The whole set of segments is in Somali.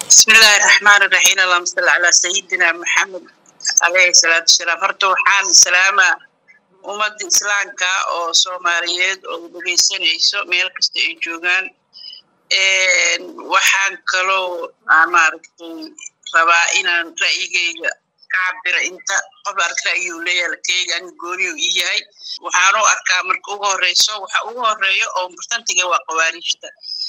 بسم الله الرحمن الرحيم اللهم صل على سيدنا محمد عليه الصلاة والسلام horta waxaan salaama ummadda islaamka oo soomaaliyeed oo dhegeysanayso meel kasta ay joogaan waxaan kaloo aan maaragtay rabaa inaan ra'yigeyga ka cabira inta qof ark ra'yiguu leeyahay lakeyga ani gooniyuu ii yahay waxaan u arkaa marka ugu horeyso waxa ugu horeeyo oo murtantiga waa qawaariijta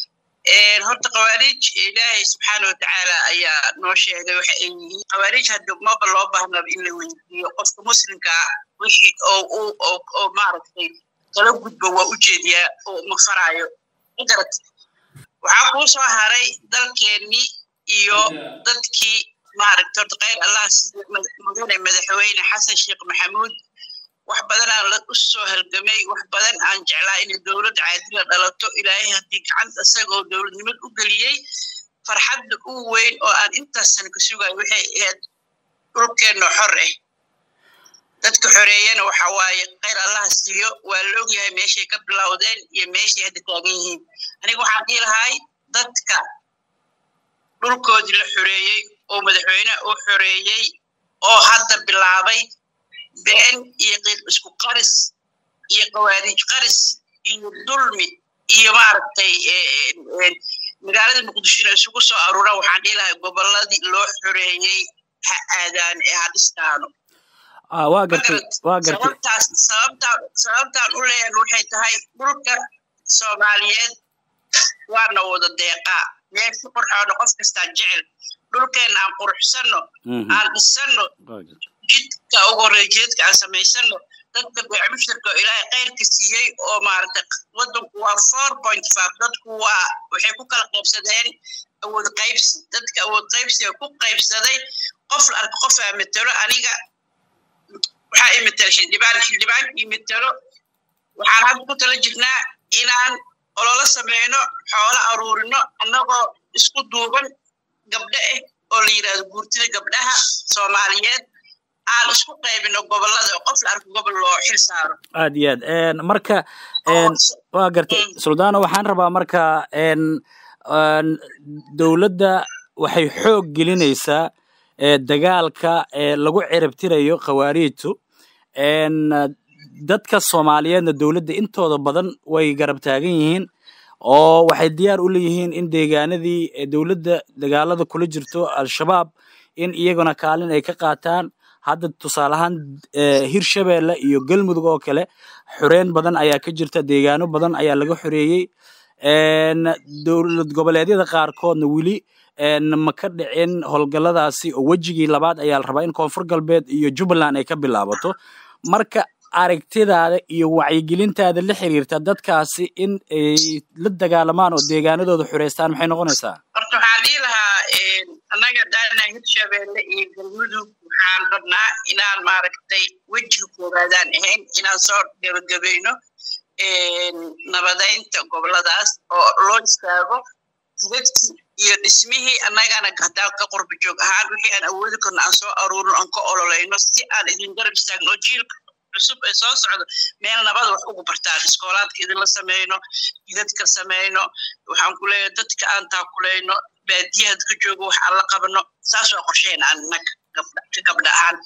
horta khawaarij ilaahay subxaana watacaala ayaa noo sheegay waxa ay yihiin khawaarij hadda maba loo baahnaba in la weydiiyo qofka muslimkaa wixii oo oo maaragtay kala gudbo waa ujeediyaa oo ma faraayo magarat waxaa kuu soo haray dalkeennii iyo dadkii maaragta horta khayr allah mudane madaxweyne xasan sheekh maxamuud wax badan aan la u soo halgamay wax badan aan jeclaa inay dowlad caadila dhalato ilaahay haddii gacanta isagoo dowladnimad u geliyey farxadda u weyn oo aan intaasan ka sugayo waxay ahayd dhulkeenna xor ah dadka xoreeyana waxa waaye khayr allaha siiyo waa loogyahay meeshay ka bilowdeen iyo meeshay hadda taagan yihiin aniga waxaan dhihi lahay dadka dhulkoodii la xoreeyey oo madaxweyneha u xoreeyey oo hadda bilaabay been iyo qiiq isku qaris iyo qawaariij qaris iyo dulmi iyo maaragtay magaalada muqdisho inay isugu soo aruuraan waxaan dhihi lahay gobolladii loo xoreeyey ha aadaan ee ha dhistaano waa gartay waa gartay sababtaas sababtaan sababtaan u leeyahay waxay tahay dhulka soomaaliyeed waana wada deeqaa meesha qurxoona qof kastaa jecel dhulkeenna aan quruxsanno aan dhisanno jidka ugu horreeya jidadka aan samaysano dadka beec mushtarka oo ilaahay khayrka siiyey oo maaragtay waddanku waa four point five dadku waa waxay ku kala qaybsadeen awood qaybsi dadka awood qaybsiga ku qaybsaday qof la arko qof aa matelo aniga waxaa i matela xildhibaan xildhibaan ii matelo waxaan hadda ku tala jirnaa inaan ololo sameyno xoolo aruurino annagoo isku duuban gabdho ah oo la yidhahdo guurtida gabdhaha soomaaliyeed aan isku qaybino gobolada oo qof la arko gobol loo xil saaro aad iyo aad marka waa gartay suldaano waxaan rabaa marka dowladda waxay xoog gelinaysaa dagaalka lagu ciribtirayo khawaariijtu dadka soomaaliyeedna dowladda intooda badan way garab taagan yihiin oo waxay diyaar u leeyihiin in deegaanadii dowladda dagaalada kula jirto al-shabaab in iyaguna kaalin ay ka qaataan hadda tusaale ahaan hirshabeelle iyo galmudug oo kale xoreyn badan ayaa ka jirta deegaano badan ayaa laga xoreeyey dowlad goboleedyada qaarkoodna weli ma ka dhicin howlgalladaasi oo wejigii labaad ayaa la rabaa in koonfur galbeed iyo jubbaland ay ka bilaabato marka aragtidaada iyo wacyigelintaada la xiriirta dadkaasi in ay la dagaalamaan oo deegaanadooda xoreystaan maxay noqonaysaa horta waxaan dhihi lahaa annaga daana hirshabeelle iyo galmudug waxaan rabnaa inaan maaragtay wejiga koowaadaan ahayn inaan soo gebagabayno nabadaynta goboladaas oo loo istaago jidadkii iyo dhismihii annagana haddaan ka qurba joog ahaan wixii aan awoodi karno aan soo aruurino aan ka ololayno si aan idin garab istaagno oo jiilka cusub ee soo socdo meel nabada wax ugu bartaan iskoolaadka idinla sameyno jidadka sameyno waxaan ku leeyahay dadka aan taakulayno baadiyaha dadka joogo wax aan la qabno saas waa qorsheen aan innaga ka gabdha ahaan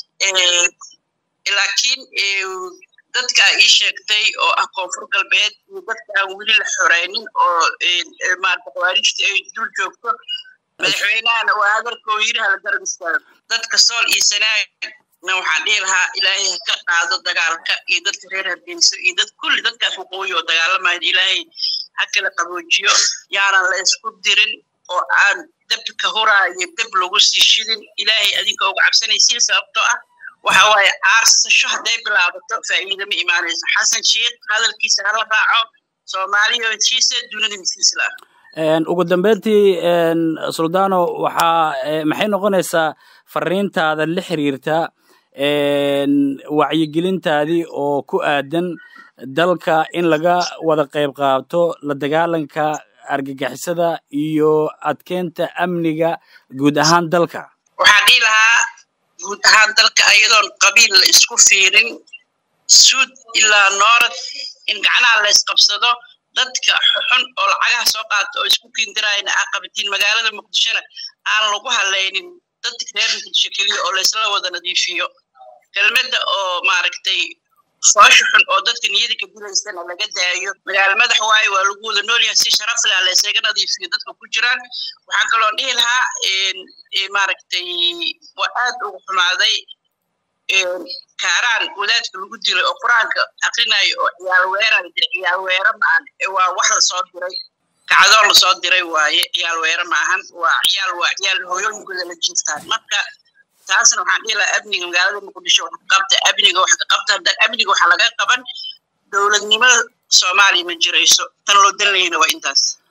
laakiin dadka ii sheegtay oo ah koonfur galbeed iyo dadka aan weli la xoreynin oo maarata khawaarijta ay dul joogto madaxweynahana waa hadalkoo yiri hala garab istaago dadka sool iyo sanaagna waxaan dhihi lahaa ilaahay ha ka qaado dagaalka iyo dadka reer hargeyso iyo dad kulli dadkaas waqooyi oo dagaalamayo ilaahay ha kala qaboojiyo yaanan la isku dirin oo aan dabka huraayo dab lagu sii shidin ilaahay adinka uga cabsanaysiin sababtoo ah waxa waaye aarsasho hadday bilaabato faa'iida ma imaanayso xasan sheikh hadalkiisa hala raaco soomaaliya heshiisa dunida misiisla ugu dambeyntii suldano waxaa maxay noqonaysaa fariintaada la xiriirta wacyigelintaadii oo ku aadan dalka in laga wada qayb qaato la dagaalanka argagixisada iyo adkeynta amniga guud ahaan dalka waxaan dhihi lahaa guud ahaan dalka ayadoon qabiil la isku fiirin suud ilaa noorad in gacnaha la ysqabsado dadka xun oo lacagaha soo qaata oo isku kiindirayna aa qabatiin magaalada muqdishona aan lagu halaynin dadka reer muqdisho keliya oo laysla wada nadiifiyo kelmadda oo maaragtay foosha xun oo dadka niyada ka dilaysana laga daayo magaalo madax waayo waa lagu wada noolyahay si sharaf leh laysaga nadiifiyo dadka ku jiraan waxaan kaloo dhihi lahaa maaragtay waa aad ugu xumaaday kaaraan wadaadka lagu dilay oo qur-aanka akrinayo oo ciyaal weeran ciyaal weera maahan waa wax lasoo diray kacdoon lasoo diray waaye ciyaal weera maahan waa ciyaal waa ciyaal hooyooyinkooda la jiiftaan marka taasna waxaan dhihi lahaa amniga magaalada muqdisho wax ka qabta amniga wax ka qabta haddaan amniga waxa laga qaban dowladnimada soomaaliya ma jirayso tan loo dan lahayna waa intaas